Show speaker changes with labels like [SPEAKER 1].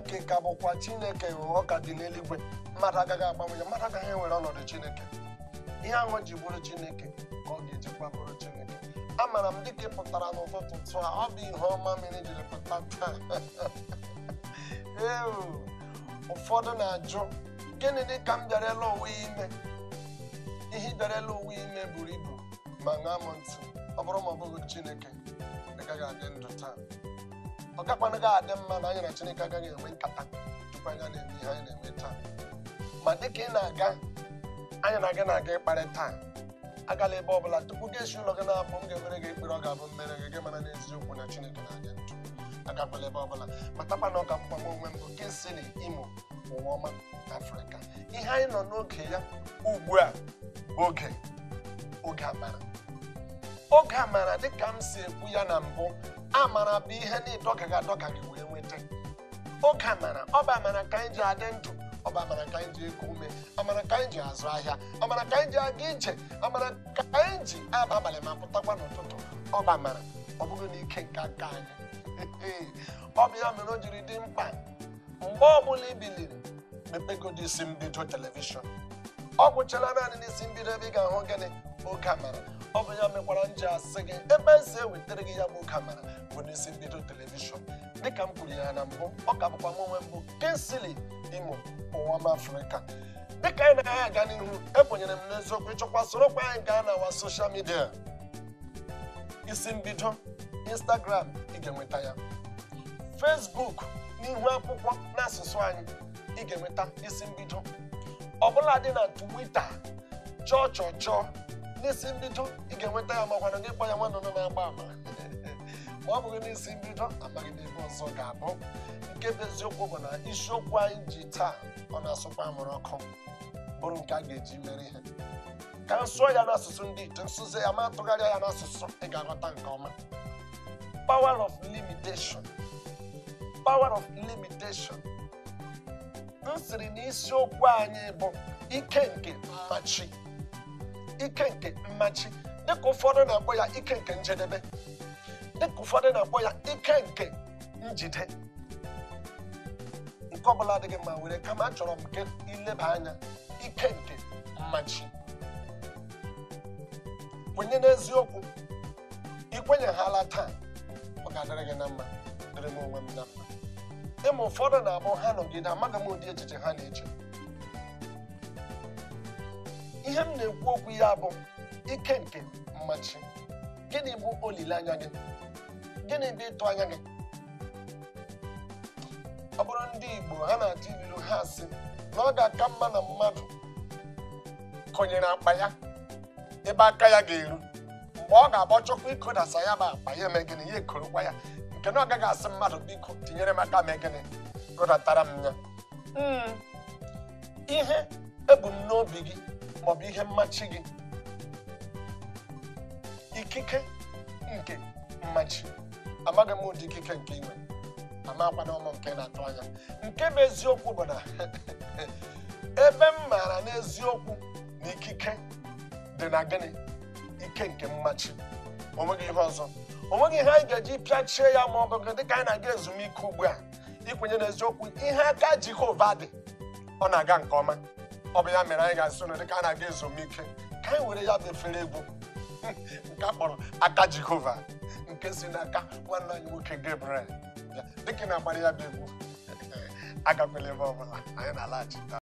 [SPEAKER 1] chineke ka bụkwa chineke ọ ka dị n'eluigwe mmadụ agaghị agbanwe ya mmadụ agaghị ewere ọnọdụ chineke ihe ahụ ji bụrụ chineke ka ọ ga-ejikwa bụrụ chineke amara m dịka ị pụtara n'ụtụtụ tụ a ọ bụ ihe ọma mere jiri pụta taa ee ụfọdụ na-ajụ gịnị dị ka m bịarela onwe ya ime ihe ị bịarela onwe ya ime buru ibu ma ṅaa m ntị ọ bụrụ ma ọ bụghị chineke ị gaghị adị ndụ taa ọ gakwanụghị adị mma na anyị na chineke agaghị enwe nkata tupu anyị na-eme ihe anyị na-eme taa ma dịka ị na-aga anyị na gị na-aga ịkparị taa agala ebe ọbụla tupu gị esi ụlọ gị na-apụ m ga-emere gị ekpere ọ ga-abụ mmere gị gị mara n'eziokwu na chineke na-adị ndụ agakwala ebe ọbụla matakwa na ọ ka mkpagbu onwe m bụ kinsili imo ụwa ọma afrịka ihe anyị nọ n'oge ya ugbu a bụ oge oge amara oge amara dịka m si ekwu ya na mbụ amara bụ ihe na-edọgaghị adọga gị wee nweta oge amara ọ bụ amara ka anyị ji adị ndụ ọ bụ amara ka anyị ji eku ume amara ka anyị ji azụ ahịa amara ka anyị ji aga ije amara ka anyị ji aba abalị ma pụtakwa n'ụtụtụ ọ bụ amara ọ bụghị n'ike nke aka anyị ọ bụ ya mere o jiri dị mkpa mgbe ọbụla i biliri mepegodi isi mbido telivishọn ọ gwụchara naanị n'isi mbido ebe ị ga-ahụ gịnị oge amara ọ bụ ya mekwara m ji asị gị ebe esi ewetara gị ya bụ oge amara bụ n'isi mbido telivishọn dịka m kwuru ya na mbụ ọ ka bụkwa m onwe mbụ kinsili imo ụwa m afrịka dịka anyị na-agaghị aga n'ihu ekwenyere m n'eziokwu ịchọkwa sorokwa anyị gaa na wa soshal midia isi mbido instagram ị ga-enweta ya facebook n'ihu akwụkwọ n'asụsụ anyị ị ga-enweta isi mbido ọbụla dị na twitter chọọ chọọ chọọ n'isi mbido ị ga-enweta ya makwana gị kpọ ya nwanne nọ na-agba ama ma ọ bụghị n'isi mbido amaghị n'ebe ọzọ ga-abụ nke bụ eziokwu bụ na isiokwu anyị ji taa ọ na-asụkwa amụrụ ọkụ bụrụ nke a ga-eji mere ihe ka m sụọ ya n'asụsụ ndị ite nsụzi ya ma tụgharịa ya n'asụsụ ị ga-aghọta nke ọma power of limitation power of limitation m siri na isiokwu anyị bụ ike nke mmachi ike nke mmachi dịka ụfọdụ na-akpọ ya ike nke njedebe dịka ụfọdụ na-akpọ ya ike nke njide nke ọbụla adịghị mma were kama achọrọ m ka ileba anya ike nke mmachi kwenye n'eziokwu ikwenyeghala taa ọ ga-adịrị gị na mma dịrị m onwe m na mma ịma ụfọdụ na-abụ ha nọgide amaghị m ụdị echiche ha na-eche ihe m na-ekwu okwu ya bụ ike nke mmachi gịnị bụ olileanya gị gịnị bụ ịtụ anya gị ọ bụrụ ndị igbo ha na-atụ ilu ha sị na ọ ga-aka mma na mmadụ konyere akpa ya ebe aka ya ga-eru mgbe ọ ga-agba chọkwa ikodasa ya bụ akpa ya eme gịnị ya ekorokwa ya nke na ọ gaghị asị mmadụ biko tinyere m aka mee gịnị kodatara m ya Mm, ihe ebu m n'obi gị maọbụ ihe mmachi gị ikike nke mmachi amaghị m ụdị ikike nke inwe amakwana ọmụ nke na-atụ anya nke bụ eziokwu bụ na ebe m maara n'eziokwu na ikike dị na gịnị ike nke mmachi onweghị ihe ọzọ onweghị ihe anyị ga-eji pịachie ya ma ọ bụ dịka anyị na-aga ezumike ugbu a ikwenye n'eziokwu ihe aka jehova dị ọ na-aga nke ọma ọ bụ ya mere anyị ga-asị ụlọ dịka a na-aga ezumike ka anyị were ya bụ efere egwu nke a kpọrọ aka jehova nke si n'aka nwanne anyị nwoke gabriel Ya, dịka ị na-agbara ya bụ egwu agakwela ebe ọbụla anyị na-alaghachita